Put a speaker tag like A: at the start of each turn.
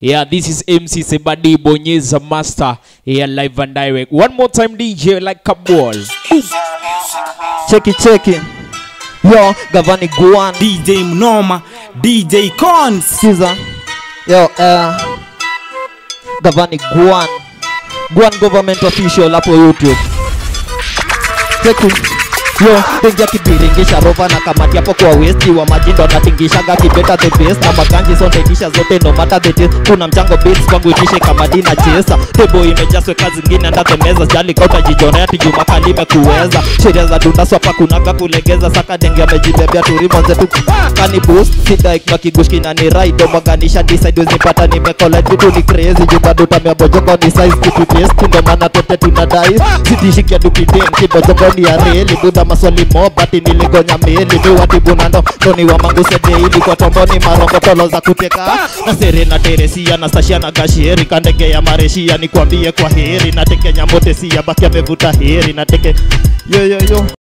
A: Yeah, this is MC Sebadi Bonyeza Master here live and direct. One more time, DJ, like a ball.
B: cheki cheki yo gavani guan
C: DJ Mnoma, DJ Cons.
B: sikiza yo uh, gavani guan guan government official hapo youtube cheki yo denja kibiringisha rova na kamati hapo kwa westi wa majindo anatingishaga kibeta the best na makanji sondaitisha zote no matter the taste kuna mchango beats kwangu itishe kamadi na chesa tebo imejaswe kazi zingine anda the meza jali kauta jijonea tijuma kalime kuweza sheria za dunda swapa kunaga kulegeza saka denge amejibebea turimonze tu kani boost sidaik makigushki na ni raido mwaganisha decide wezipata nimekola vitu ni crazy jubaduta miabojongo ni size kitu taste ndo maana tote tunadai sitishikia dukitem kibojongo ni ya reli buda maswali mobati niligonya meli mi watibuna ndo ndoni wa manguse deili kwa tomboni marongo tolo za kuteka na serena teresia na sashia na gashieri kandege ya mareshia nikwambie kwa heri na tekenya motesia baki amevuta heri na teke yo yo yo